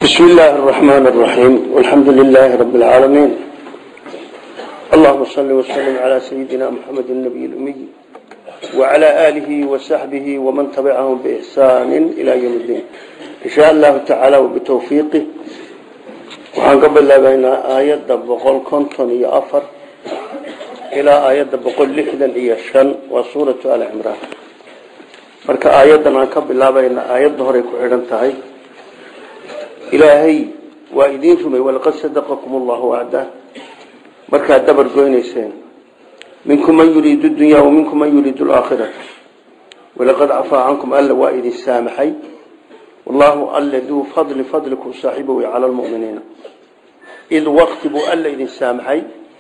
بسم الله الرحمن الرحيم والحمد لله رب العالمين اللهم صل وسلم على سيدنا محمد النبي الأمي وعلى آله وصحبه ومن تبعهم بإحسان إلى يوم الدين إن شاء الله تعالى وبتوفيقه وحان قبل الله بين آيات بقول كنتم يأفر إلى آيات بقول لحدا إيشان وصورة آل عمران marka aayaddan aan ka bilaabayna aayadda horey ku xidhan tahay ilaahay waa idiin rumay walaqad sadaqakum allahu wacdah markaad dabar goynayseen minkum man yuriidu dunya wa minkum man yuriidu alaakhirata walaqad cafaa cankum alla waa idin saamaxay wallahu alla duu fadli fadlikum saaxiibow cala lmuminiina id wakti buu alla idin saamaxay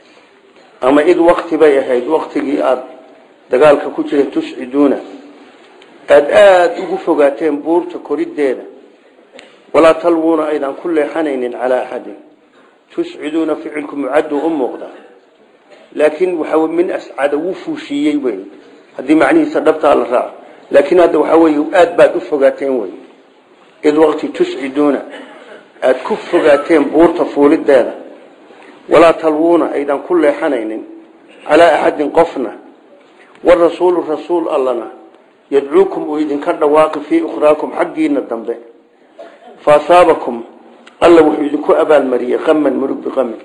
ama id wakti bay ahayd waktigii aada dagaalka ku jira tusciduuna aada aada ugu fogaateen buurta koriddeeda walaa talwuuna aydan ku leexanaynin calaa axadin tusciduuna ficilku mucaddu u muuqda laakiin waxaa min ascada wuu fuushiiyey wey haddii macnihiisa dhabtaa la raaco laakiin hadda waxaa wey aada baad u fogaateen wey id waqti tusciduuna aada ku fogaateen buurta fuuliddeeda walaa talwuuna aydan ku leexanaynin calaa axadin qofna warasuulu rasuul allana yadcuukum uu idinka dhawaaqi fii ukhraakum xaggiina dambe fa asaabakum alla wuxuu idinku abaalmariyey qaman murug biqamin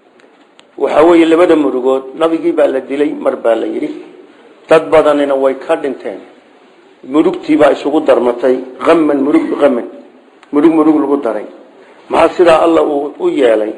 waxaa weeye labada murugood nabigii baa la dilay mar baa la yidhi dad badanina way ka dhinteen murugtiibaa isugu darmatay qaman murug biqamin murug murug lagu daray maxaa sidaa alla uu u yeelay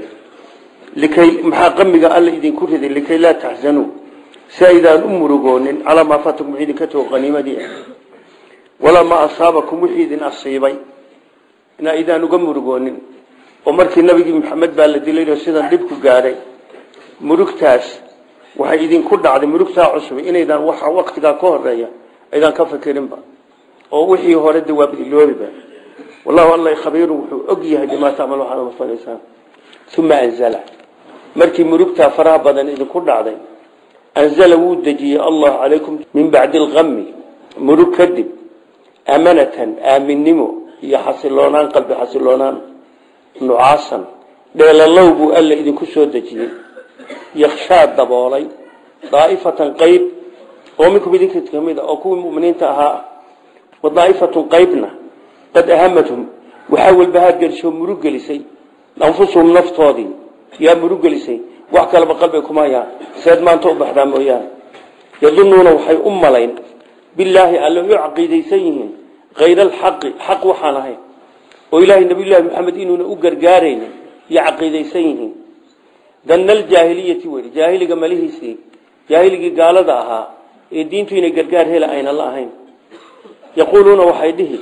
likay maxaa qamiga alla idinku riday likay laa taxsanuu si aydaan u murugoonin calaa maa faatakum wixii idinka tago qaniimadii ah walaa maa asaabakum wixii idin asiibay in aydaan uga murugoonin oo markii nabigii maxamed baa la dilay oo sidan dhibku gaadhay murugtaas waxay idinku dhacday murugtaa cusub inaydaan waxa waktigaa ka horeeya aydaan ka fikirinba oo wixii hore de waa iloobiba wallahu alla khabiiru wuxuu og yahay bimaa tacmal waxaad mafanaysaan uma anzala markii murugtaa faraha badan idinku dhacday anzala wuu dejiyey allah calaykum min bacdi alqami murug kadib amanatan aaminnimo iyo xasiloonaan qalbi xasiloonaan nucaasan dheelalow buu alla idinku soo dejiyey yakshaa daboolay daa'ifatan qayb oo minkum idinka kamid a oo kuwii muminiinta ahaa wa daa'ifatun qaybna qad ahamathum waxaa walbahaad gelisoo murug gelisay anfusuhum naftoodii yaa murug gelisay wax kaleba qalbiga kuma hayaan seed maanta u baxdaa mooyaane yadunuuna waxay u malayn bilaahi alle u caqiidaysan yihiin kayra alxaqi xaq waxaan ahayn oo ilaahay nabiyullaahi maxamed inuuna u gargaaraynin iyo caqiidaysan yihiin danna aljaahiliyati weli jaahiliga malihiisii jaahiligii gaalada ahaa ee diintu inay gargaar hela ayna la ahayn yaquuluuna waxay dhihi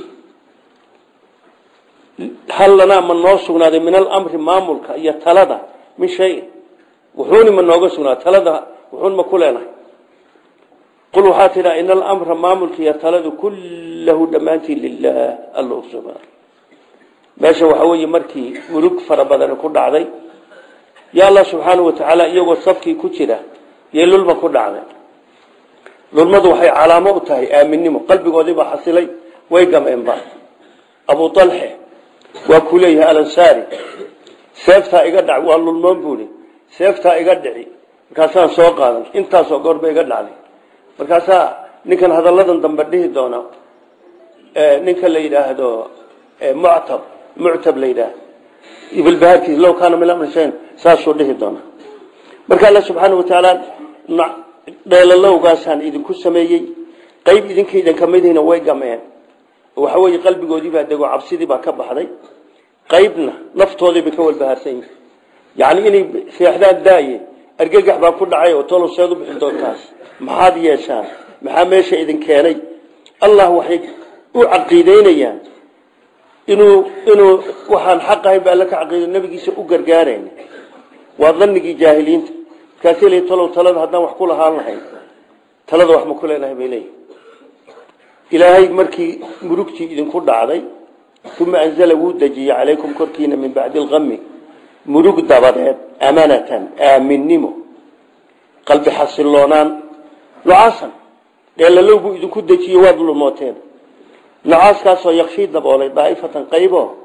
hal lanaa ma noo sugnaaday min alamri maamulka iyo talada min shayin wuxuuni ma nooga sugnaa talada wuxuun ma ku leenahay qul waxaa tidhaa ina alamra maamulka iyo taladu kullahu dhammaantii lilah alla usugnaa meesha waxaa weeye markii murug fara badani ku dhacday ya allah subxaanau watacaala iyagoo safkii ku jira yay lulma ku dhacday lulmadu waxay calaamo u tahay aaminnimo qalbigoodiibaa xasilay way gameenba abu alxe waa ku leeyahay alansaari seeftaa iga dhac waa lulmoon buui seeftaa iga dhici markaasaan soo qaadan intaasoo goorba iga dhacday markaasaa ninkan hadalladan dambe dhihi doona ninka la yidhaahdo muctab muctab la yidhaahdo ibilbahaarkiis low kaana min amri shayn saasuu dhihi doona marka alla subxaana watacaala dheelalowgaasaan idinku sameeyey qayb idinka idin kamidihina way gameen waxa weeye qalbigoodii baa dego cabsidii baa ka baxday qaybna naftoodii bay ka walbahaarsan yihin yacni inay seexdaan daaye argagax baa ku dhacay oo tolow seed u bixin doontaas maxaad yeeshaan maxaa meesha idin keenay allah waxay u caqiideynayaan inuu inuu waxaan xaq ahayn ba alla ka caqiido nabigiisa u gargaarayn waa dhanigii jaahiliinta markaasay leeyiin tolow talada haddaan wax ku lahaan lahayn talada wax ma ku leenahay bay leeyihin ilaahay markii murugtii idinku dhacday uma anzala wuu dejiyey calaykum korkiina min bacdi alqami murug dabadeed amanatan aaminnimo qalbi xasiloonaan nucaasan dheelalow buu idinku dejiye waad lumooteen nocaaskaasoo yakshii daboolay daa'ifatan qaybo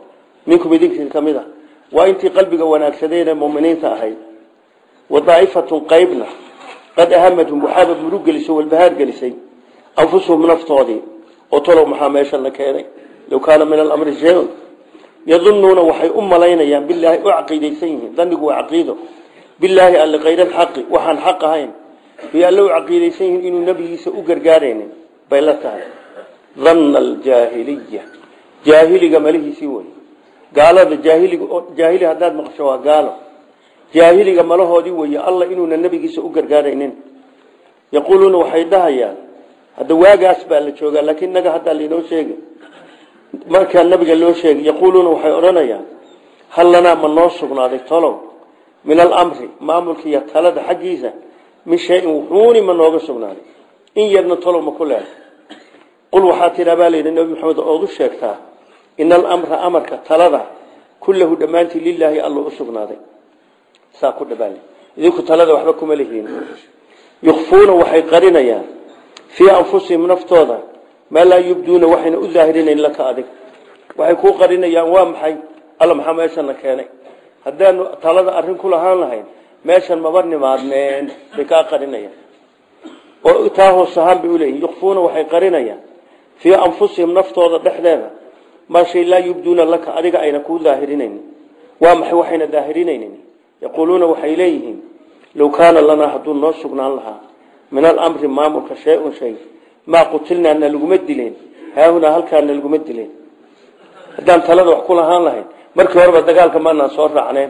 minkum idinkin ka mid a waa intii qalbiga wanaagsadeen ee muminiinta ahayd wa daa'ifatun qaybna qad ahamadhum waxaaba murug gelisay walbahaar gelisay anfusuhum naftoodii oo talow maxaa meesha la keenay low kaana min alamri shay-un yadunuuna waxay u malaynayaan bilaahi u caqiidaysan yihiin danigu waa caqiido bilaahi alle kayra alxaqi waxaan xaq ahayn bay alle u caqiidaysan yihiin inuu nebigiisa u gargaaraynin bay la tahay danna aljaahiliya jaahiliga malihiisii wey gaalada jaahiliga jaahili haddaad maqasho waa gaalo jaahiliga malahoodii weeye alla inuuna nebigiisa u gargaaraynin yaquuluuna waxay dhahayaan hadda waagaas baa la joogaa laakiin naga haddaa lainoo sheegay markaa nabiga loo sheegay yaquuluuna waxay odhanayaan hal lanaa ma noo sugnaaday tolow min alamri maamulka iyo talada xaggiisa min shayin wuxuuni ma nooga sugnaaday in yarna tolow ma ku leehay qul waxaa tidhaa baa layidhi nabi maxamed ood u sheegtaa ina alamra amarka talada kullahu dhammaantii lilaahi alla u sugnaaday saa ku dhabaal idinku talada waxba kuma lihiin yukfuuna waxay qarinayaan fii anfusihim naftooda maa laa yubduuna waxayna u daahirinayn laka adig waxay kuu qarinayaan waa maxay alla maxaa meeshana keenay haddaanu talada arrin ku lahaan lahayn meeshan maba nimaadneen bay kaa qarinayaan oo taa hoos ahaan bay uleeyihin yukfuuna waxay qarinayaan fii anfusihim naftooda dhexdeeda maa shay laa yubduuna laka adiga ayna kuu daahirinaynin waa maxay waxayna daahirinaynin yaquuluuna waxay leeyihiin low kaana lanaa hadduu noo sugnaan lahaa min alamri maamulka shay-un shay maa qutilnaa na laguma dileen haahunaa halkaa na laguma dileen haddaan talada wax ku lahaan lahayn markii horeba dagaalka maanaan soo raacneen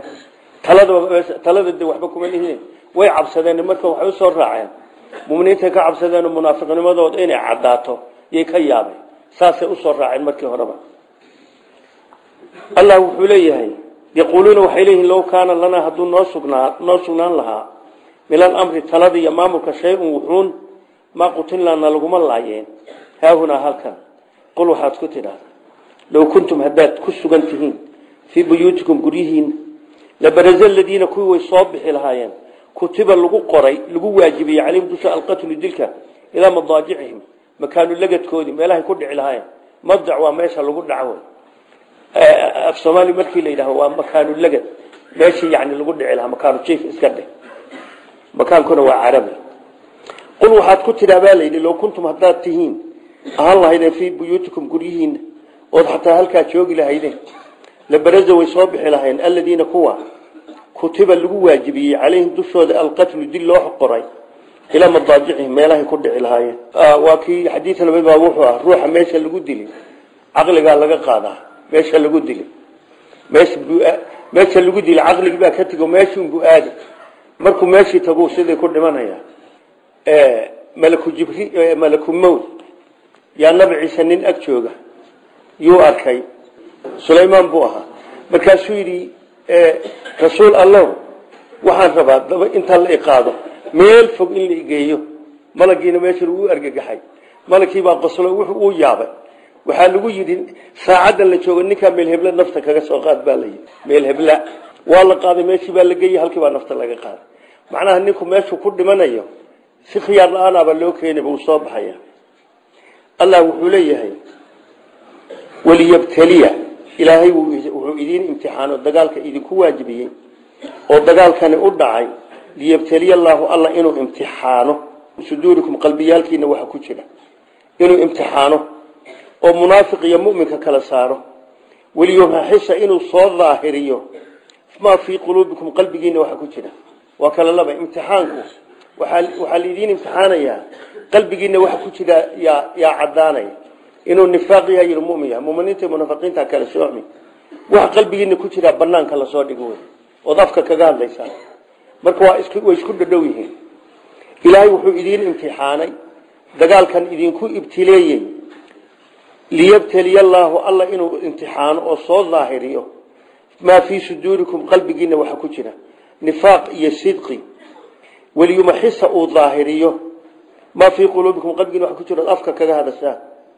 talada de waxba kuma lihiin way cabsadeen marka waxay usoo raaceen muminiintay ka cabsadeen munaafiqnimadooda inay cadaato yay ka yaabeen saasay usoo raaceen markii horeba allah wuxuu leeyahay yaquuluuna waxay leeyihiin low kaana lanaa hadduu noo sugnaa noo sugnaan lahaa min alamri talada iyo maamulka shay-un wuxuun maa qutilnaana laguma laayeen haahunaa halkan qul waxaad ku tidhaahda low kuntum haddaad ku sugan tihiin fii buyuutikum guryihiina labaraza aladiina kuwii way soo bixi lahaayeen kutiba lagu qoray lagu waajibiyey calayhim dusha alqatlu dilka ilaa madaajicihim makaanu lagadkoodii meelahay ku dhici lahaayeen madac waa meesha lagu dhaco af soomaali markii la yidhahdo waa makaanu lagad meeshii yani lagu dhici lahaa makaanu jiif iska dheh makaankuna waa carabi qul waxaad ku tidhaa baa layidhi low kuntum haddaad tihiin ahaan lahaydeen fii buyuutikum guryihiina ood xataa halkaa joogi lahaydeen labaraza way soo bixi lahayn aladiina kuwa kutiba lagu waajibiyey calayhim dushooda alqatlu dil loo qoray ilaa madaajicihim meelahay ku dhici lahaayeen waa kii xadiida nabi baa wuxuu ah ruuxa meesha lagu dili caqligaa laga qaadaa meesha lagu dili meesha meesha lagu dili caqligi baa ka tego meeshiunbu aadi markuu meeshii tagu sidii ku dhimanaya malaku jibri malaku mowd yaa nabi ciise nin ag jooga yuu arkay sulaymaan buu ahaa markaasuu yidhi rasuul allow waxaan rabaa daba inta la iqaado meel fog in la igeeyo malagiina meesha lagu argagaxay malagkii baa qoslo wuxuu uu yaabay waxaa lagu yidhi saacaddan la joogo ninkaa meel hebla nafta kaga soo qaad baa layidhi meel hebla waa la qaaday meeshii baa la geeyey halkii baa nafta laga qaaday macnaha ninku meeshuu ku dhimanayo si khiyaar la-aanaba loo keenayba uu soo baxaya allah wuxuu leeyahay waliyabtaliya ilaahay wuxuu idiin imtixaano dagaalka idinku waajibiyey oo dagaalkani u dhacay liyabtaliya allaahu alla inuu imtixaano suduurikum qalbiyaalkiina waxa ku jira inuu imtixaano oo munaafiq iyo muminka kala saaro waliyumaxisa inuu soo daahiriyo maa fii quluubikum qalbigiina waxa ku jira waa kala laba imtixaanku waxaa laidiin imtixaanayaa qalbigiina waxa ku jira yaa cadaanaya inuu nifaaq yahay iyo mumin yahay muminiinta munaafiqiinta kala soomi waxa qalbigiina ku jira banaanka la soo dhigo oo afka kaga hadlaysa marka waa isku way isku dhadhow yihiin ilaahay wuxuu idiin imtixaanay dagaalkan idinku ibtileeyay liyabtaliya allaahu alla inuu imtixaano oo soo daahiriyo maa fii suduurikum qalbigiina waxa ku jira nifaaq iyo sidqi waliyumaxisa uu daahiriyo maa fii quluubikum qalbigiina waxa ku jira afka kaga hadashaa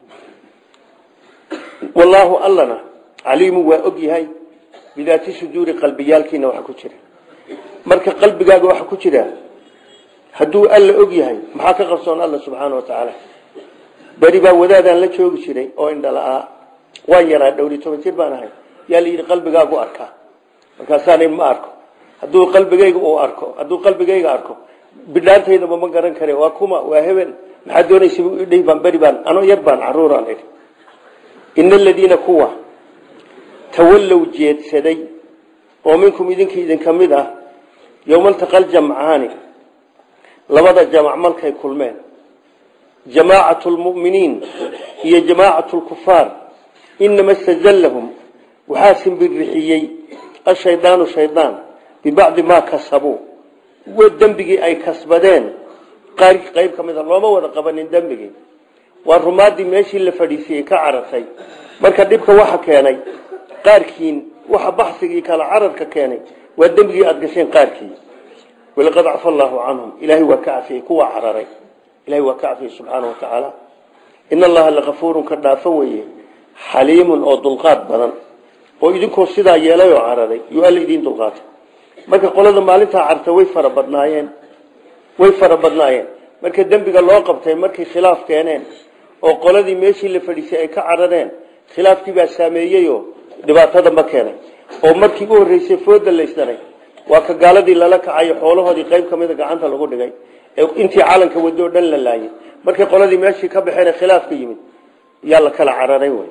wallaahu allana caliimu waa og yahay bidaati suduuri qalbiyaalkiina waxa ku jira marka qalbigaaga waxa ku jira hadduu alla og yahay maxaa ka qarsoon alla subxaana wa tacaala beri baa wadaadaan la joogi jiray oo indhala-aa waan yaraa dhowri toban jir baan ahay yaa la yidhi qalbigaagu arkaa markaasaana ma arko hadduu qalbigayga uu arko hadduu qalbigayga arko bidhaantaydaba ma garan kare waa kuma waa hebel maxaa doonaysa idhay baan beri baan anoo yar baan caruuraan idhi ina aladiina kuwa tawallow jeedsaday oo minkum idinka idinka mid ah yowmaltaqal jamcaani labada jamac malkay kulmeen jamaacatu lmu'miniin iyo jamaacatu lkufaar inama istazallahum waxaa simbirixiyey ashaydaanu shaydaan bibacdi maa kasabuu dembigii ay kasbadeen qaar qayb ka mid a looma wada qabanin dembigii waa rumaadii meeshii la fadhiisiyey ka carartay marka dhibka waxa keenay qaarkiin waxa baxsigii kala cararka keenay waa dembigii aada gasheen qaarkii walaqad cafa allaahu canhum ilaahay waa ka cafiyey kuwa cararay ilahay waa ka cafiyey subxaana wa tacaala ina allaha lakafuurun ka dhaafo weeye xaliimun oo dulqaad badan oo idinkoo sidaa yeelay oo cararay yuu alla idiin dulqaatay marka qolada maalintaa carta way fara badnaayeen way fara badnaayeen marka dembiga loo qabtay markay khilaaf keeneen oo qoladii meeshii la fadhiisay ay ka carareen khilaafkii baa saameeyeyoo dhibaatada ma keenay oo markii u horreysay fooda laysdanay waa ka gaaladii lala kacayo xoolahoodii qayb ka mida gacanta lagu dhigay ee intii calanka wado o dhan la laayay markay qoladii meeshii ka baxeen khilaafka yimid yaa la kala cararay wy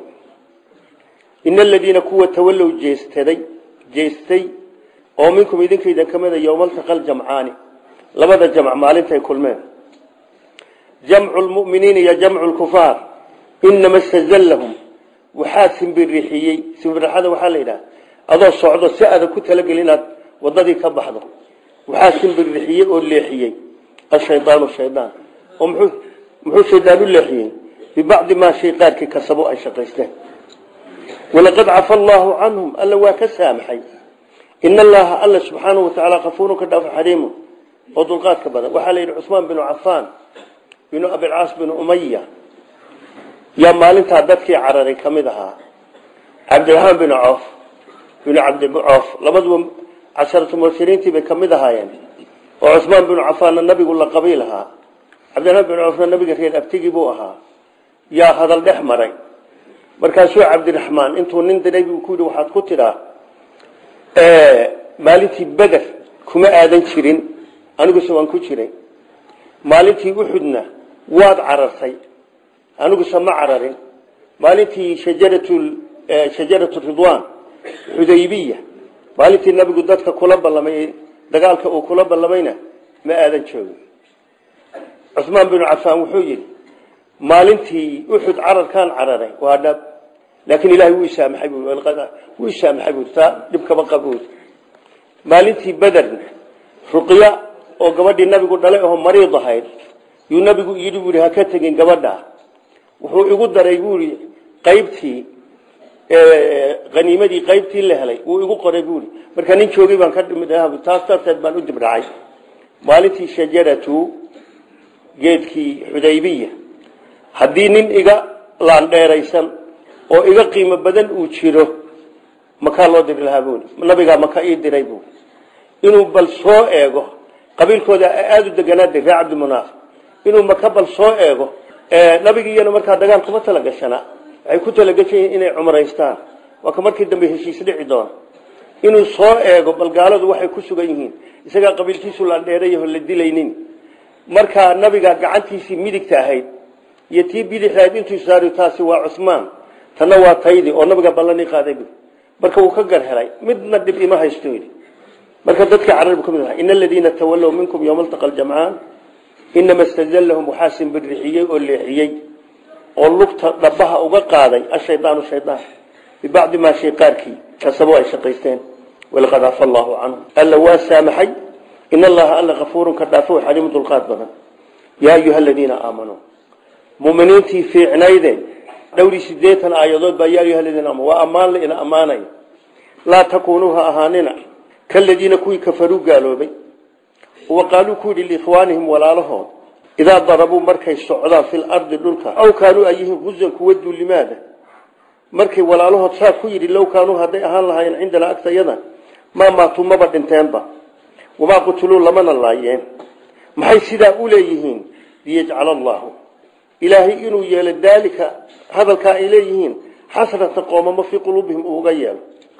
ina aladiina kuwa tawallow jeestaday jeestay oo minkum idinkaydan ka mida yowmaltaqal jamcaani labada jamc maalintay kulmeen jamcu lmuminiina iyo jamcu lkufaar inama stazallahum waxaa simbirixiyey simbirixada waxaa la yidhaha adoo socdo si adan ku talageli inaad wadadii ka baxdo waxaa simbirixiyey oo leexiyey ashaydaanu shaydaan oo muxuu muxuu shaydaan u leexiyey bibacdi maa shay qaarkii kasabo ay shaqaysteen walaqad cafa allaahu canhum alla waa ka saamaxay in allaha alla subxaanahu watacaala kafuurun ka dhaafo xariimun oo dulqaadka badan waxaa la yidhi cusmaan binu cafaan binu abilcaas binu umaya yaa maalintaa dadkii cararay ka mid ahaa cabdiraxmaan binu coof binu cabdicoof labaduba casharatu mubashiriintii bay ka mid ahaayeen oo cusmaan binu cafaanna nabigu la qabiil ahaa cabdiraxmaan binu coofna nabiga reer abtigii buu ahaa yaa hadal dhex maray markaasuu cabdiraxmaan intuu nin diray buu ku yidhi waxaad ku tidhaa maalintii beder kuma aadan jirin aniguse waan ku jiray maalintii uxudna waad carartay aniguse ma cararin maalintii shajaratu ridwan xudaybiya maalintii nabigu dadka kula ballamay dagaalka uu kula ballamayna ma aadan joogin cusmaan binu cafaan wuxuu yidhi maalintii uxud cararkaan cararay waa dhab laakiin ilahay wuu isaamaxay wuu isaamaxay bui taa dhibkaba qabuud maalintii bederna ruqya oo gabadhii nabigu dhalay oo mariid ahayd yuu nabigu yidhi buui ha ka tegin gabadha wuxuu igu daray buui qaybtii haniimadii qaybtii la helay wuu igu qoray buui marka nin joogay baan ka dhimid taas darteed baan u dibdhacay maalintii shajaratu geedkii xudaybiya haddii nin iga laandheeraysan oo iga qiimo badan uu jiro makaa loo diri lahaa buui nabigaa maka ii diray buui inuu bal soo eego qabiilkooda aada u deganaada ree cabdimunaaf inuu maka bal soo eego nabigiyana markaa dagaal kuma talagashana waxay ku talagashan yihiin inay cumraystaan waa ka markii dambe heshiis dhici doona inuu soo eego bal gaaladu waxay ku sugan yihiin isagaa qabiilkiisu laandheerayaho la dilaynin markaa nabiga gacantiisii midigta ahayd iyo tii bidixdahayd intuu saari taasi waa cusmaan tanna waa taydii oo nabiga ballani qaaday bu marka wuu ka gar helay midna dhib ima haysto yidhi marka dadka carab ka mid ahaa ina aladiina tawallow minkum yowma altaqa aljamcaan inama stazallahum waxaa simbirixiyey oo leexiyey oo lugta dhabaha uga qaaday ashaydaanu shaydaan bibacdi maa shay qaarkii kasabo ay shaqaysteen walaqad cafa allaahu canhum alla waa saamaxay in allaha alla kafuurun ka dhaafo xaliimu dulqaad badan yaa ayuha aladiina aamanuu muminiintii fiicnayde dhowri sideetan aayadood baa yaa ayuha aladiina aamanu waa ammaan la ina ammaanaya laa takuunuu ha ahaanina kaladiina kuwii kafaruu gaaloobay wa qaaluu ku yidhi liikhwaanihim walaalahood idaa darabuu markay socdaan fil ardi dhulka aw kaanuu ayihiin husan kuwa duulimaada markay walaalahood saa ku yidhi low kaanuu hadday ahaan lahaayeen cindanaa agtayada maa maatuu maba dhinteenba wamaa qutuluu lamana laayeen maxay sidaa u leeyihiin liyajcala allaahu ilaahay inuu yeelo daalika hadalkaa ay leeyihiin xasrata qoomamo fii quluubihim uuga yeelo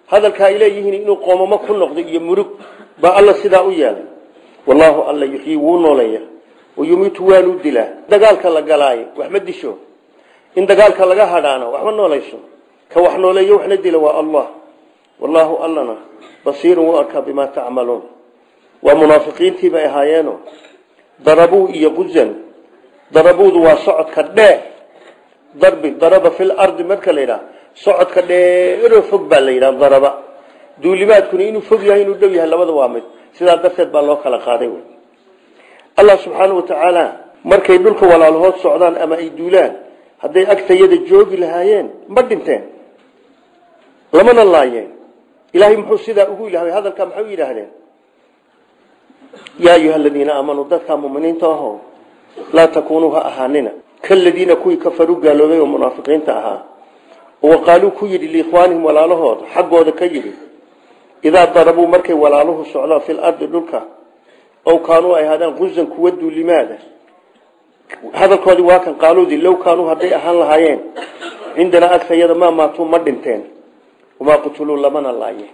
hadalkaa ay leeyihiin inuu qoomamo ku noqdo iyo murug baa alla sidaa u yeelay wallaahu alla yuxyii wuu nooleeya wayumiitu waanuu dilaa dagaalka la galaayo wax ma disho in dagaalka laga hadhaano waxma noolayso ka wax nooleeyo waxna dila waa allah wallaahu allana basiirun wuu arkaa bimaa tacmaluun waa munaafiqiintii bay ahaayeeno darabuu iyo quzan darabuudu waa socodka dhee darbi daraba fil ardi marka la yidhaha socodka dheeroo fog baa la yidhaha daraba duulimaadkuna inuu fog yahay inuu dhow yahay labada waa mid sidaa darteed baa loo kala qaaday wy allah subxaanau watacaala markay dhulka walaalahood socdaan ama ay duulaan hadday agtayada joogi lahaayeen ma dhinteen lamana laayeen ilaahay muxuu sidaa ugu ilahay hadalkaa maxay u yidhaahdeen yaa ayuha aladiina aamanuu dadkaa muminiinta aho laa takuunuu ha ahaanina kaladiina kuwii kafaruu gaaloobay oo munaafiqiinta ahaa wa qaaluu ku yidhi liikhwaanihim walaalahooda xaggooda ka yidhi idaa darabuu markay walaaluhu socdaan fil ardi dhulka ow kaanuu ay ahaadaan qusan kuwa duulimaada hadalkoodii waa kan qaaluudii low kaanuu hadday ahaan lahaayeen cindanaa agtayada maa maatuu ma dhinteen wamaa qutuluu lamana laayeen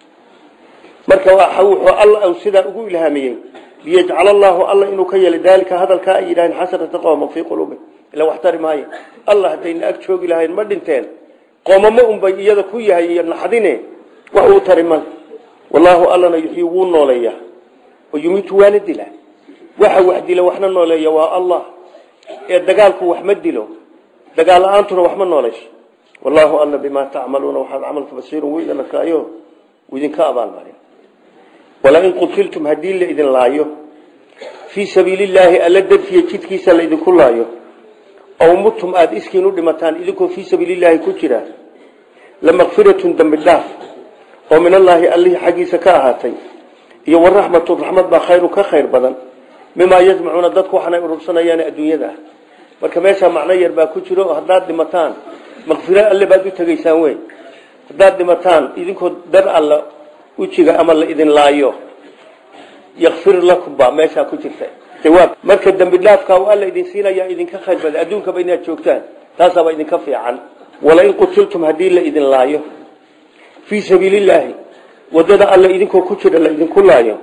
marka wuxuu alla sidaa ugu ilhaamiyey liyajcala allaahu alla inuu ka yeelay daalika hadalkaa ay yidhaaheen xasrata qowma fii quluubihim ila wax tari maayo allah haddayna ag joogi lahayn ma dhinteen qoomamo unbay iyada ku yahay iyo naxdine wax uu tari ma wallaahu allana yuxyii wuu nooleeya oo yumiitu waana dila waxa wax dila waxna nooleeya waa allah ee dagaalku wax ma dilo dagaal la-aantuna wax ma noolayso wallaahu alla bimaa tacmaluuna waxaad camalka basiirun wuu idin arkaayo wuu idinka abaalmarin walain qutiltum haddii la idin laayo fii sabiilillaahi alla dartiya jidkiisa la idinku laayo ow mutum aada iskiin u dhimataan idinkoo fii sabiilillaahi ku jira lamakfiratun dembi dhaaf oo min allaahi allihii xaggiisa ka ahaatay iyo waraxmatu raxmad baa khayrun ka khayr badan mimaa yajmacuuna dadku waxaanay urursanayaan adduunyada marka meeshaa macno yar baa ku jiro haddaad dhimataan makfiro alle baad u tegaysaan wey haddaad dhimataan idinkoo dar alla ujiga ama la idin laayo yakfir lakum baa meeshaa ku jirta jawaab marka dembi dhaafka alla idin siinaya idinka khayr badan adduunkaba inaad joogtaan taasaaba idinka fiican walain qutiltum haddii la idin laayo fii sabiilillaahi wadada alla idinkoo ku jira la idinku laayo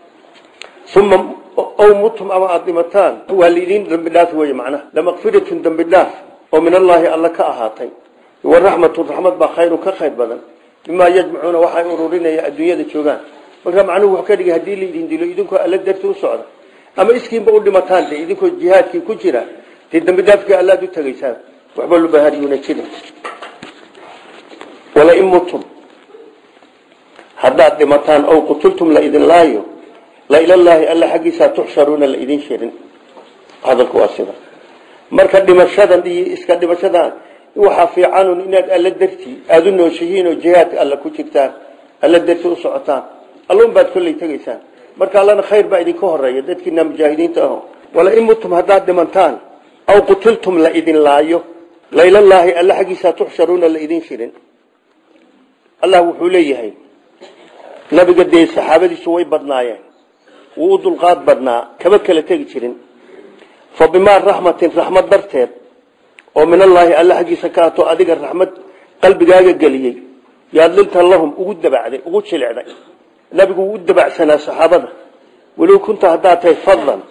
uma ow mutum ama aada dhimataan waa laidin dembi dhaaf wey macnaha lamakfiratun dembi dhaaf oo min allaahi alla ka ahaatay waraxmatu raxmad baa khayrun ka khayr badan bimaa yajmacuuna waxay ururinaya adduunyada joogaan marka macnuhu wuxuu ka dhigay haddii laidin dilo idinkoo alla darti u socda ama iskiinba u dhimataan de idinkoo jihaadkii ku jira dee dembi dhaafkii allaad u tegaysaan waxba lubaharyuuna jirin walain mutum haddaad dhimataan ow qutultum la idin laayo la ilallaahi alla xaggiisaa tuxsharuuna la idin shirin hadalku waa sida marka dhimashadan iyo iska dhimashadan waxaa fiicanun inaad alla dartii aada u nooshihiin oo jihaadka alla ku jirtaan alla darti u socotaan allun baad kolley tegaysaan marka allana khayr baa idinka horeeya dadkiina mujaahidiinta aho walain mutum haddaad dhimantaan aw qutiltum la idin laayo la ilallaahi alla xaggiisaa tuxsharuuna la idin shirin allah wuxuu leeyahay nabiga dee saxaabadiisu way badnaayeen wuu u dulqaad badnaa kaba kala tegi jirin fa bimaa raxmatin raxmad darteed oo min allaahi alla xaggiisa ka ato adiga raxmad qalbigaaga geliyey yaad linta lahum ugu dabacday ugu jilicday nabigu wuu u dabacsanaa saxaabada walow kunta haddaad tahay fadan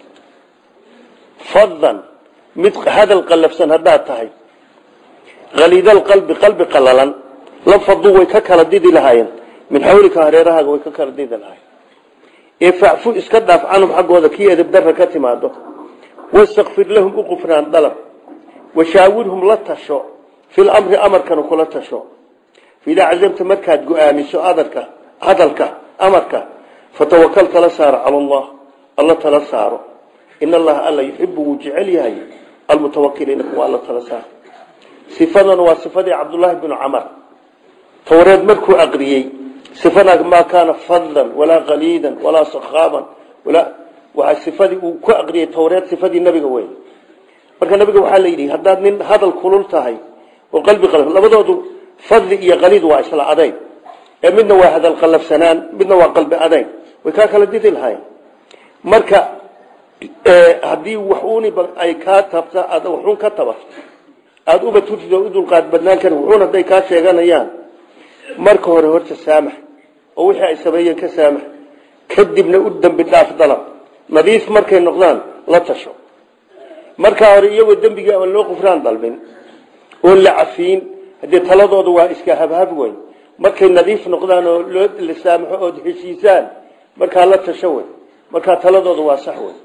fadan mid hadal qallafsan haddaad tahay haliidalqalbi qalbi qalalan la faduu way ka kala didi lahaayeen min xawlika hareerahaaga way ka kala didi lahaayeen ee facfu iska dhaaf canhum xaggooda kii edabdarra ka timaado wastakfir lahum u qufraan dalab washaawirhum la tasho fil amri amarkana kula tasho idaa cazamta markaad go-aamiso adarka hadalka amarka fatawakal tala saaro cala allah alla tala saaro in allaha alla yuxibu wuu jecel yahay almutawakiliina kuwa alla tala saaro sifadan waa sifadii cabdullaahi binu camar towreed markuu aqriyey sifada maa kaana fadlan walaa qaliidan walaa sakaaban waa sifadii uu ku aqriyey towreed sifadii nabiga wey marka nabiga waxaa la yidhi haddaad nin hadal kulul tahay oo qalbi qalaf labadoodu fadli iyo qaliid waa isla adayn ee midna waa hadal qalafsanaan midna waa qalbi adayn way kaa kala didi lahayn marka haddii waxuuni ay kaa tabta aad waxuun ka tabato aada uba turtid oo u dulqaad badnaan karin wuxuun hadday kaa sheeganayaan marka hore horta saamax oo wixii ay sameeyeen ka saamax kadibna u dembi dhaaf dalab nadiif markay noqdaan la tasho markaa hore iyagoo dembigii aan loo qufraan dalbin oon la cafiin haddee taladooda waa iska habhab weyn markay nadiif noqdaan oo loo la saamaxo ood heshiisaan markaa la tasho wey markaa taladooda waa sax wey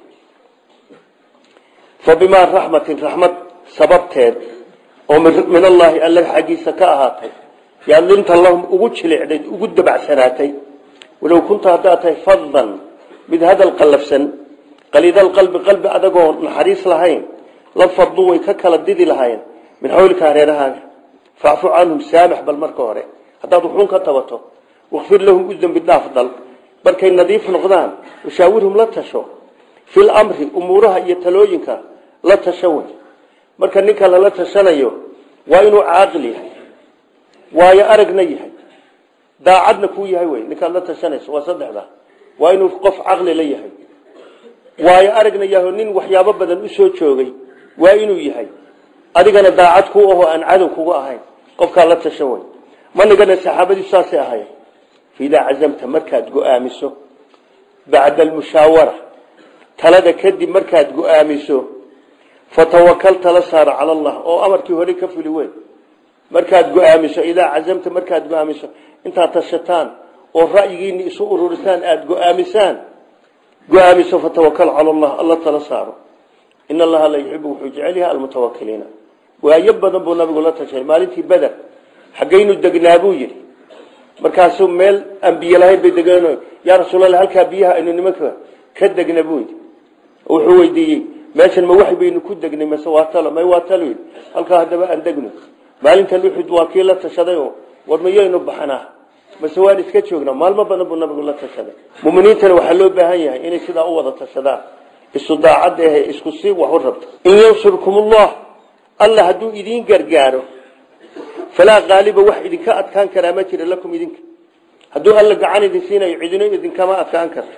fa bimaa raxmatin raxmad sababteed oo min allaahi alla xaggiisa ka ahaatay yaad linta lahum ugu jilicday ugu dabacsanaatay walow kunta haddaad tahay fadan mid hadal qallafsan qaliidal qalbi qalbi adagoo naxariis lahayn la fadlu way ka kala didi lahayn min xawlika hareerahaan facfu canhum saamax bal marka hore haddaad wuxuun ka tabato wakfir lahum u dembi dhaaf dal markay nadiif noqdaan washaawirhum la tasho fil amri umuuraha iyo talooyinka la tasho wey marka ninka lala tashanayo waa inuu caaqil yahay waayo aragna yahay daacadna kuu yahay wey ninkaad la tashanayso waa saddexda waa inuu qof caqli la yahay waayo aragna yaho nin waxyaabo badan usoo joogay waa inuu yahay adigana daacad ku aho aan cadow kuga ahayn qofkaa la tashan wey manigana saxaabadii saasay ahayn faidaa cazamta markaad go-aamiso bacda almushaawara talada kadib markaad go-aamiso fatawakal tala saara cala allah oo amarkii hore ka fuli weyn markaad go-aamiso idaa cazamta markaad go-aamiso intaad tashataan oo ra'yigiini isu ururisaan aada go-aamisaan go-aamiso fatawakal cala allah alla tala saaro in allaha la yuxibu wuxuu jecel yahay almutawakiliina waayo badan buu nabigu la tashay maalintii beder xaggaynu degnaa buu yidhi markaasuu meel aan biyo lahayn bay degeen yaa rasuulallah halkaa biyaha aynu nimanka ka degna buu yidhi wuxuu weydiiyey meeshan ma wax baynu ku degnay mase waa talo may waa talo yidhi halkaa haddaba aan degno maalintan uxud waa kii la tashaday oo war mayaynu baxnaa mase waan iska joognaa maalmo badan buu nabigu la tashaday muminiintana waxaa loo baahan yahay inay sidaa u wada tashadaan isu daacad ahe isku si wax u rabto in yansurkum ullah alla hadduu idiin gargaaro falaa qaaliba wax idinka adkaan karaa ma jira lakum idinka hadduu alla gacan idin siinayo cidino idinkama adkaan karto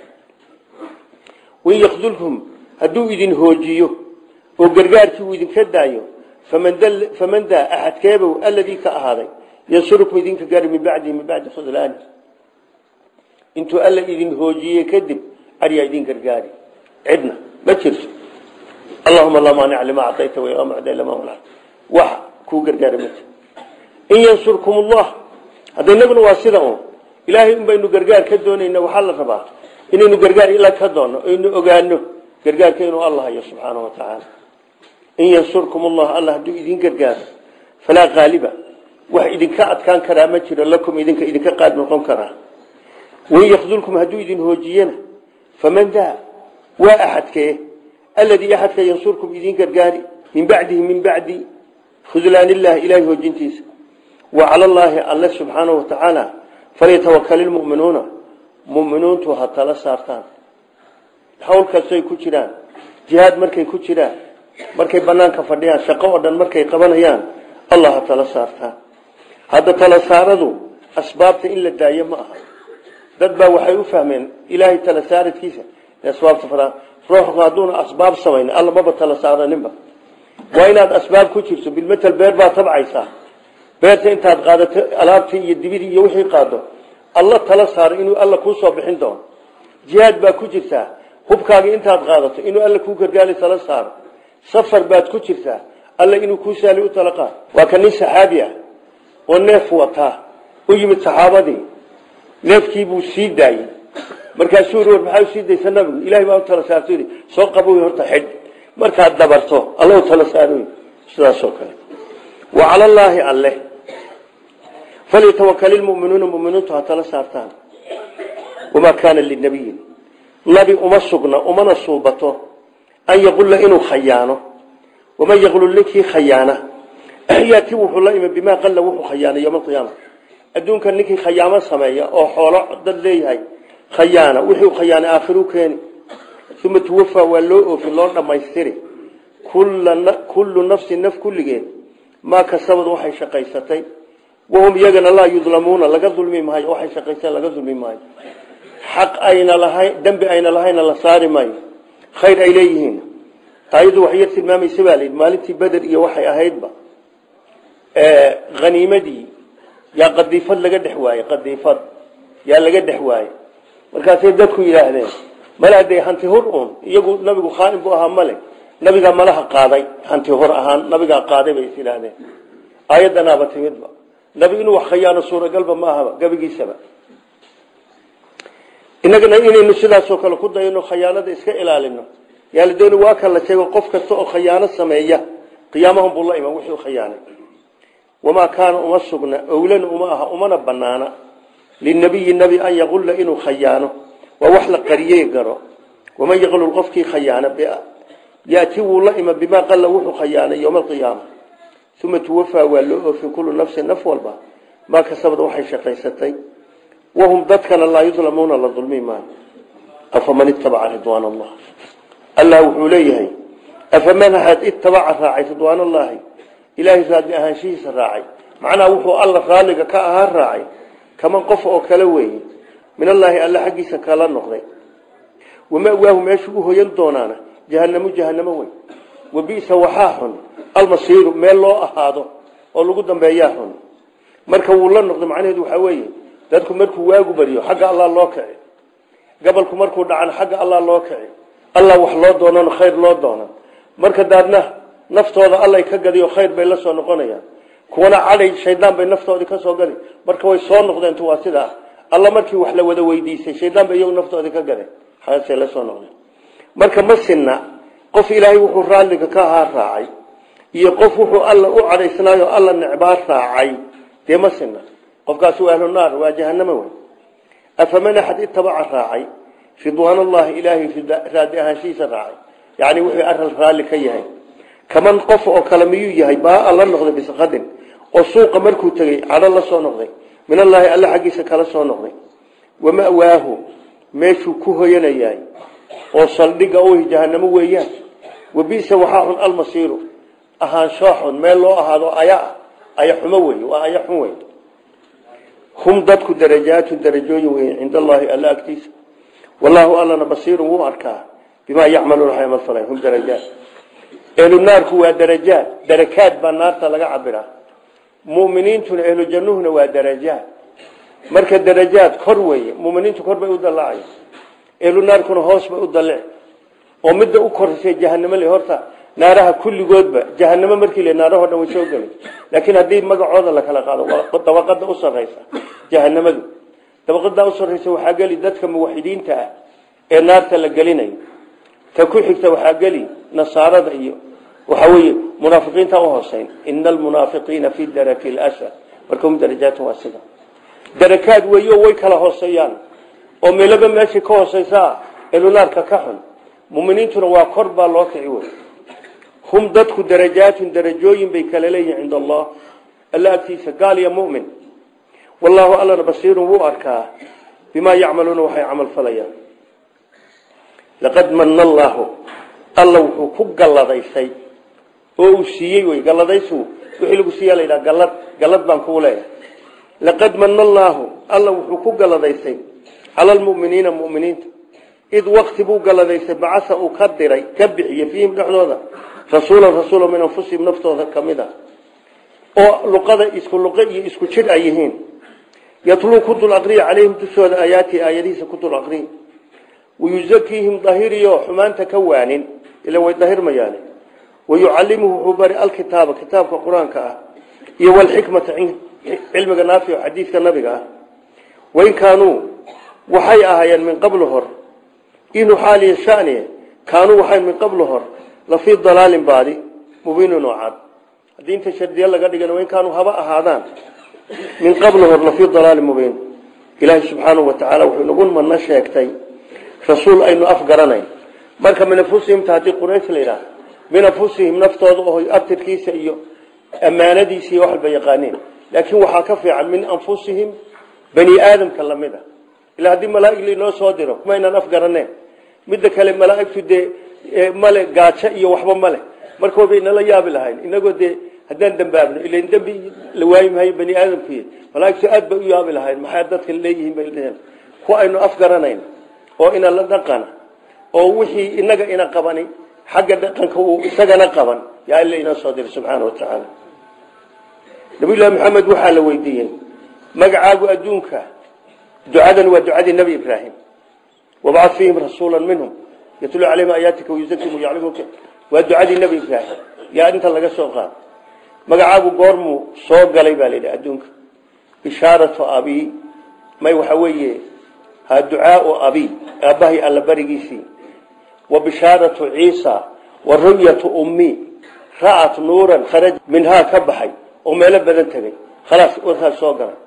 wain yakdulkum hadduu idin hoojiyo oo gargaarkii uu idinka daayo faman daa axadkeebow alladii ka ahaaday yansurukum idinka gaari min bacdihi min bacdi khudlaani intuu alla idin hoojiyey kadib aryaa idin gargaari cidna ma jirto allahuma laa maanica lima acayta walaa mucda lama manacta wax kuu gargaara ma jiro in yansurkum ullah hadda inaguna waa sida un ilaahay un baynu gargaar ka doonayna waxaa la rabaa inaynu gargaar ila ka doonno aynu ogaano gargaarka inuu alla hayo subxaana wa tacaala in yansurkum ullah alla hadduu idin gargaaro falaa qaaliba wax idinka adkaan karaa ma jiro lakum idinka idinka qaad noqon karaa wain yakdulkum hadduu idin hoojiyana faman daa waa axadkee alladii axadka yansurkum idin gargaari min bacdihi min bacdi khudlaan illahi ilahay hoojintiisa wa cala allaahi alle subxaanahu watacaala falyatawakal ilmu'minuuna mu'miniintu ha tala saartaan hawl kastay ku jiraan jihaad markay ku jiraan markay banaanka fadhiyaan shaqo oo dhan markay qabanayaan allah ha tala saartaan hadda tala saaradu asbaabta in la daayo ma aha dad baa waxay u fahmeen ilaahay tala saaradkiisa asbaabta fadaan ruuxku hadduuna asbaab samayn alla maba tala saaraninba waa inaad asbaab ku jirto bilmetel beer baa tabcaysaa beerta intaad qaadato alaabtii iyo dibidii iyo wixii qaado alla tala saaro inuu alla kuu soo bixin doono jihaad baa ku jirtaa hubkaagii intaad qaadato inuu alla kuu gargaali tala saaro safar baad ku jirtaa alla inuu kuu saali u tala qaado waa ka nin saxaabi ah oo neef wataa u yimid saxaabadii neefkiibuu sii daayey markaasuu yii war maxaa usii daysa nabigu ilahay baa u tala saarto yidhi soo qaboy horta xidh markaad dabarto alla u tala saaro sidaasoo kale wa cala allaahi alle falyatawakal ilmu'minuuna muminiintu ha tala saartaan wamaa kaana linabiyin nabi uma sugna umana suubato an yaqulla inuu khayaano waman yaqlul ninkii khayaana yaati wuxuu la imi bimaa qalla wuxuu khayaana yowma alqiyaama adduunka ninkii khayaamo sameeya oo xoolo dad leeyahay khayaana wixii khayaana aakhiru keeni uma tuwafaa waa loo oofin loo dhammaystiri kullu nafsin naf kulligeed maa kasabad waxay shaqaysatay wahum iyagana laa yudlamuuna laga dulmi maayo waxay shaqaysteen laga dulmi maayo xaq ayna lahayn dembi ayna lahayna la saari maayo khayr ay leeyihiin ayadu waxyar tilmaamaysa baa layidhi maalintii beder iyo waxay ahaydba haniimadii yaa qadiifad laga dhex waayey qadiifad yaa laga dhex waayey markaasay dadku yidhaahdeen male dee hanti hur uun iyagu nabigu khaain buu ahaa male nabigaa malaha qaaday hanti hor ahaan nabigaa qaaday bay is yidhaahdeen aayadanaaba timidba nabi inuu wax khayaano suuragalba ma ahaba gabigiisaba inagana inaynu sidaasoo kale ku dayano khayaanada iska ilaalino yaa la dooni waa kan la sheego qof kasta oo khayaano sameeya qiyaamahun buu la iman wixii khayaanay wamaa kaana uma sugna owlana uma aha umana banaana linabiyi nebi an yaqulla inuu khayaano waa wax la qariyey garo waman yaqlul qofkii khayaana yaati wuu la ima bimaa qalla wuxuu khayaanay yowma alqiyaama uma tuwafaa waa loo oofin kullu nafsin naf walba maa kasabad waxay shaqaysatay wahum dadkana laa yudlamuuna la dulmi maayo afaman itabaca ridwaan allah allah wuxuu leeyahay afaman had itabaca raacay ridwaan allahi ilaahay raadli ahaanshihiisa raacay macnaha wuxuu alla raalliga ka ahaa raacay kaman qof oo kale weeye min allaahi alla xaggiisa kala noqday wamawaahu meeshu u hoyan doonaana jahanamu jahanamo wey wabisa waxaa xun almasiiru meel loo ahaado oo lagu dambeeyaa xun marka wuu la noqday macnaheedu waxaa weeye dadku markuu waagu baryo xagga allah loo kici gabalku markuu dhacan xagga allah loo kici allah wax loo doonan khayr loo doonan marka daadna naftooda allay ka gadiyo khayr bay la soo noqonayaan kuwana cadhay shaydaan bay naftoodii ka soo gadi marka way soo noqdeen waa sidaa alla markii wax la wada weydiisay shaydaan bay iyagu naftoodii ka gadeen xaasay la soo noqdeen marka ma sinna qof ilaahay wuxuu raalliga ka ahaa raacay iyo qof wuxuu alla u cadhaysnaayo alla necbaa raacay dee ma sinna qofkaasi waa ahlu naar waa jahanamo wey afaman axad itabaca raacay ridwaan allahi ilaahay raadi ahaanshihiisa raacay yacni wuxuu aral raalli ka yahay kaman qof oo kale miyuu yahay baa alla noqday bisqadin oo suuqa markuu tegey cadho la soo noqday min allaahi alla xaggiisa kala soo noqday wama'waahu meeshuu ku hoyanayahay oo saldhiga u jahanamo weeyaan wabisa waxaa xun almasiiru ahaansho xun meel loo ahaado aya aya xumo wey waa aya xun wey hum dadku darajaatu darajooyin wey cinda allaahi alla agtiisa wallaahu allana basiirun wuu arkaa bimaa yacmaluuna waxay amal falay hum darajaat ehlu naarku waa darajaad darakaad baa naarta laga cabiraa muminiintuna ehlu jannuhuna waa darajaad marka darajaad kor weeye muminiintu kor bay u dallacay ehlu naarkuna hoos bay u dallic oo midda u korsay jahanamo le horta naaraha kulligoodba jahanamo markii le naarahoo dhan way soo gelay laakiin haddii magacooda la kala qaado dabaqada u sarraysa jahanamadu dabaqadaa u sarraysa waxaa geli dadka muwaxidiinta ah ee naarta la gelinayo ta ku xigta waxaa geli nasaarada iyo waxaa weeye munaafiqiinta u hooseyn ina almunaafiqiina fi daraki lsfal marka hum darajaatu waa sida darakaad weeyo way kala hooseeyaan oo meelaba meeshii ka hooseysaa elunaarka ka xun muminiintuna waa kor baa loo kici wey hum dadku darajaatun darajooyin bay kala leeyihin cinda allah alla agtiisa gaal iyo mumin wallaahu allana basiirun wuu arkaa bimaa yacmaluuna waxay camal falayaan laqad mana allaahu alla wuxuu ku galladaysay oo uu siiyey wey galladaysu wixii lagu siiya layidhaha gallad gallad baan kuu leeyahay laqad mana allaahu alla wuxuu ku galladaysay cala almu'miniina mu'miniinta id waqti buu galladaysay bacasa uu ka diray ka bixiyey fiihim dhexdooda rasuulan rasuula min anfusihim naftooda ka mid a oo luqada isku luqe iyo isku jidh ay yihiin yatluu ku dul aqriya calayhim dushooda aayaati aayadihiisa ku dul aqriya wayuzakiihim dahiriyo xumaanta ka waanin ila way dahirmayaane wayucallimuhu wuxuu bari alkitaaba kitaabka qur-aanka ah iyo walxikmata cilmiga naafico xadiidka nabiga ah wain kaanuu waxay ahaayeen min qablu hor inuu xaaliya shaniye kaanuu waxay min qablu hor lafii dalaalin baadi mubiinin oo cad haddii inta shardiya laga dhigan wain kaanuu haba ahaadaan min qablu hor lafii dalaalin mubiin ilaahay subxaanahu watacaala wuxuu nagu mana sheegtay rasuul aynu afgaranayn marka min anfusihimta haddii quraysh la yidhaah min anfusihim naftooda oo abtirkiisa iyo ammaanadiisa iyo waxalba yaqaaniin laakiin waxaa ka fiican min anfusihim bani aadamka lamid a ilaa haddii malaaig lainoo soo diro kumaynaan afgaraneen midda kale malaaigtu dee male gaajo iyo waxba male marka bay nala yaabi lahayn inagoo dee haddaan dambaabno ilan dembi la waayi maayo bani aadamkuy malaaigtu aad bay u yaabi lahayn maxaa dadka leeyihiin bay dheheen kuwa aynu afgaranayn oo ina la dhaqana oo wixii inaga ina qabani xagga dhaqanka uu isagana qaban yaa ila inoo soo diray subxaana wa tacaala nabiyullahi maxamed waxaa la weydiiyey magacaagu adduunka ducadan waa ducadii nebi ibraahim wabcad fiihim rasuula minhum yatluu calayhim aayaatika wayuzakim yaclimuka waa ducadii nebi ibraahim yaa inta laga soo qaado magacaagu goormuu soo galay baa layidhi adduunka bishaaratu abi may waxa weeye ha ducaau abi aabbahay alla barigiisii wa bishaaratu ciisa wa ru'yatu ummi ra'at nuuran kharaj minhaa ka baxay oo meelo badan tegay khalaas warkaas soo galay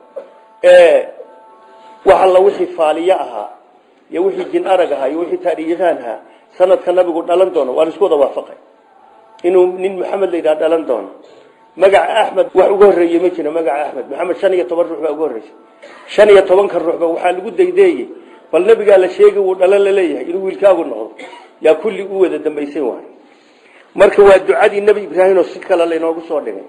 wax alla wixii faaliye ahaa iyo wixii jin arag ahaa iyo wixii taariikhaan ahaa sanadka nabigu dhalan doono waa laisku wada waafaqay inuu nin maxamed la yidhaha dhalan doono magaca axmed wax uga horreeye ma jiro magaca axmed maxamed shan iyo toban ruux baa uga horreysay shan iyo tobanka ruuxba waxaa lagu daydeeyey bal nabigaa la sheegay wuu dhalan la leeyahay inuu wiilkaagu noqdo yaa kulli u wada dambaysan waay marka waa ducadii nebi ibraahim oo si kale laynoogu soo dhigay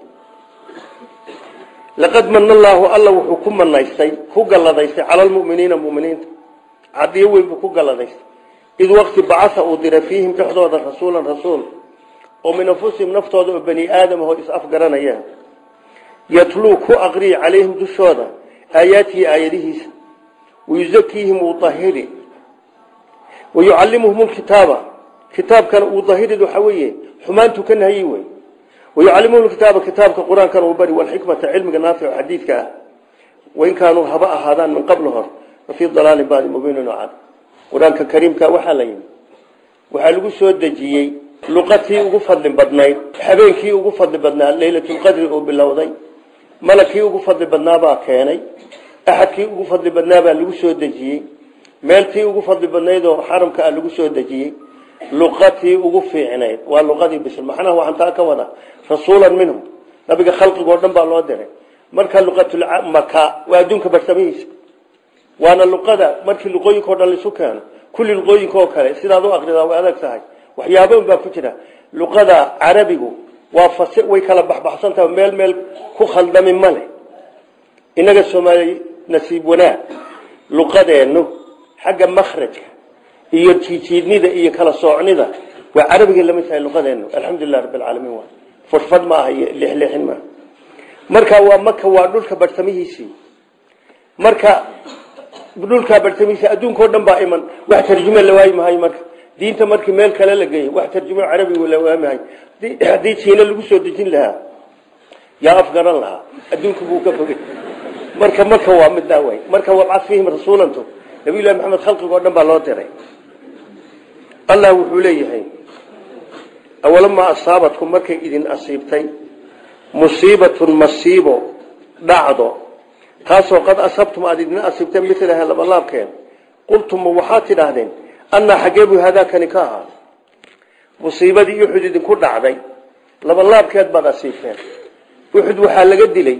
laqad mana allaahu alla wuxuu ku manaystay ku galladaystay cala almu'miniina muminiinta cadiyo weyn buu ku galladaystay id waqti bacasa uu diray fiihim dhexdooda rasuulan rasuul oo min anfusihim naftooda oo bani aadam oo is-afgaranaya yatluu ku aqriyi calayhim dushooda aayaatihi aayadihiisa wayuzakiihim uu ahiri wayucallimuhum lkitaaba kitaabkana uu dahirid waxaa weeye xumaantu ka nahyi wey wayucallimuhum kitaaba kitaabka qur-aankana uu bari walxikmata cilmiga naafic xadiidka ah wain kaanuu haba ahaadaan min qabl hor fafii dalaalin baadi mubiinin oo cad qur-aanka kariimka waxaa la yimi waxaa lagu soo dejiyey luqatii ugu fadli badnayd habeenkii ugu fadli badnaa leylatulqadri oo bilowday malagkii ugu fadli badnaabaa keenay axadkii ugu fadli badnaabaa lagu soo dejiyey meeltii ugu fadli badnayd oo xaramka ah lagu soo dejiyey luqatii ugu fiicnayd waa luqadii bisl maxnaha waxaan taa ka wada rasuulan minhum nabiga khalqigoo dhan baa loo diray marka luqatulmaka waa adduunka barsamihiisa waana luqada markii luqooyinkao dhan laisu keeno kulli luqooyinka oo kale sidaad u aqridaa way adag tahay waxyaaban baa ku jira luqada carabigu waa fas way kala baxbaxsan tahay meel meel ku khaldami male inaga soomaali nasiib wanaag luqadeennu xagga makhrajka iyo jiijiidnida iyo kala soocnida waa carabiga lamid tahay luqadeennu alxamdulilah rabbi alcaalamiin waa furfad ma aha iyo lixleexin maaha marka waa maka waa dhulka bartamihiisii marka dhulkaa bartamihiisi adduunka o dhan baa iman wax tarjume la waayi mahayo marka diinta markii meel kale la geeyay wax tarjumo carabiga la waamahay haddii jiina lagu soo dejin lahaa yaa afgaran lahaa adduunka buu ka fogay marka maka waa middaa way marka wabcad fiihim rasuulantu nabiyullahi maxamed khalqiga o dhan baa loo diray allah wuxuu leeyahay awalamaa asaabatkum markay idin asiibtay musiibatun masiibo dhacdo taasoo qad asabtum aada idin asiibteen milaha labalaabkeen qultum waxaad tidhaahdeen annaa xaggee buu hadaakani ka ahaa musiibadii uxud idinku dhacday labalaabkeed baad asiibteen uxud waxaa laga dilay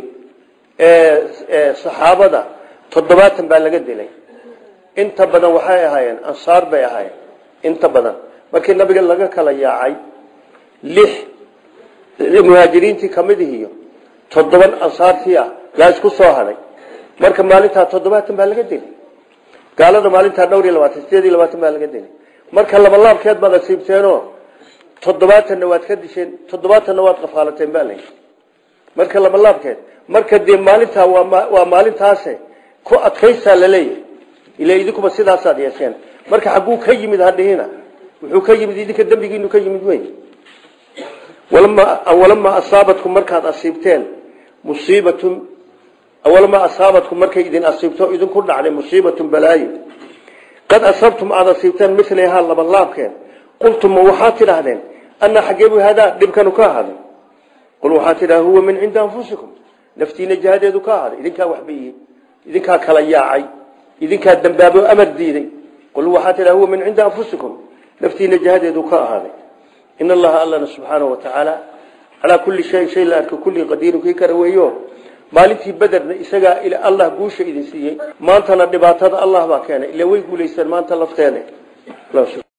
saxaabada toddobaatan baa laga dilay inta badan waxay ahaayeen ansaar bay ahaayeen inta badan markii nabiga laga kala yaacay lix muhaajiriintii kamid ihiyo toddoban ansaartii ah yaa isku soo hadhay marka maalintaa toddobaatan baa laga dilay gaalada maalintaa dhowr iyo labaatan sideed iyo labaatan baa laga dilay marka labalaabkeed baad asiibteenoo toddobaatanna waad ka disheen toddobaatanna waad qafaalateen baa layi marka labalaabkeed marka dee maalintaa waa maalintaase ku adkaysaa laleeyahay ila idinkuba sidaasaad yeesheen marka xagguu ka yimid hadhihina wuxuu ka yimid idinka dembigiinu ka yimid wey awalamaa asaabatkum markaad asiibteen musiibatun awalamaa asaabatkum markay idin asiibto idinku dhacday musiibatun balaayo qad asabtum aada asiibteen milahaa labalaabkeen qultum ma waxaad tidhaahdeen anaa xaggeebu hadaa dhibkanu ka ahaaday qul waxaad tidhahda huwa min cindi anfusikum naftiina jihadeedu ka ahaaday idinkaa waxbayihi idinkaa kala yaacay idinkaa dambaabo amar diiday qul waxaa tidhaha huwa min cindi anfusikum naftiina jihadeedu ka ahaaday in allaha allana subxaanahu watacaala calaa kulli shayin shay la arka kulli qadiiru kii kara weeyo maalintii bederna isagaa allah guusha idin siiyey maantana dhibaatada allah baa keenay ila way guulaysteen maanta lafteeda